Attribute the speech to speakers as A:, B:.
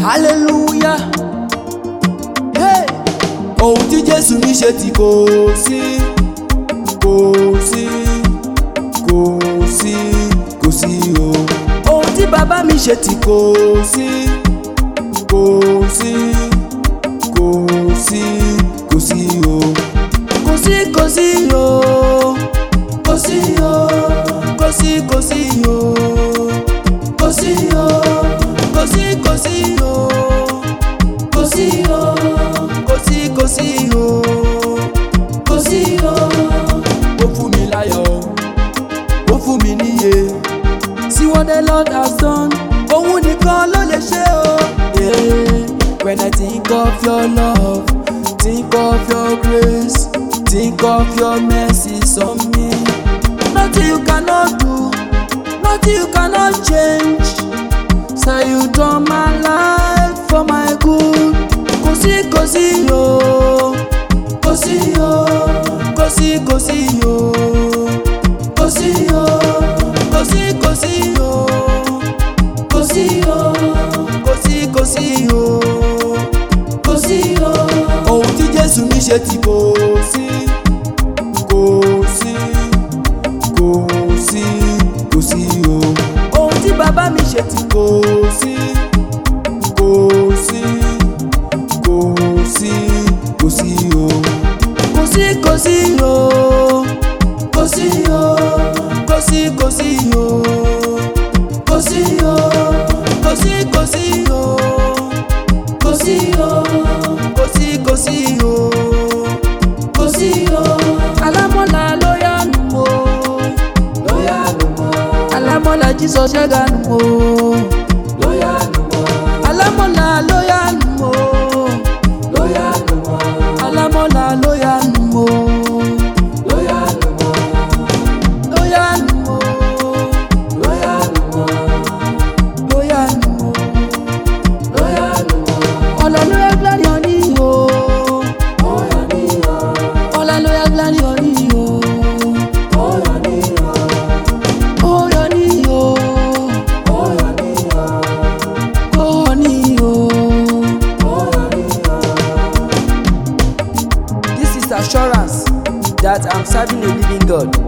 A: hallelujah hey. ohun tí jésù mi ṣe tí kò sí kò sí kò sí kò sí o ohun tí bàbá mi ṣe tí kò sí kò sí kò sí kò sí o kò sí kò sí o kò sí o kò sí kò sí o kò sí o kò sí kò sí o kò sí o kò sí kò sí o kò sí o. ó fún mi láyọ̀ ó fún mi níyè see what the lord has done òun nìkan ló lè ṣe o. Yeah. when i think of your love think of your grace think of your mercy on me nothing you cannot do nothing you cannot change say you turn my life for my good kò sí kò sí o kò sí o kò sí kò sí o kò sí o kò sí kò sí o kò sí o kò sí kò sí o kò sí o ohun tí jésù mi ṣe tí kò sí kò sí kò sí kò sí o ohun tí bàbá mi ṣe tí kò sí kò sí kò sí kò sí o kò sí kò sí o kò sí o kò sí kò sí o kò sí o kò sí kò sí o kò sí o kò sí kò sí o kò sí o alámọ̀lá ló yánu o ló yánu o alámọ̀lá jísọ ṣẹ́ganu o ló yánu o alámọ̀lá ló yánu o ló yánu o alámọ̀lá ló yánu o ló yánu o ló yánu o ló yánu o ló yánu o ló yánu o ọ̀làlóyà glari ọ̀ní o ọ̀yọ̀ní o ọ̀làlóyà glari ọ̀ní o ọ̀yọ̀ní o ọ̀yọ̀ní o ọ̀yọ̀ní o ọ̀yọ̀ní o ọ̀yọ̀ní o. This is assurance that I'm serving a living God.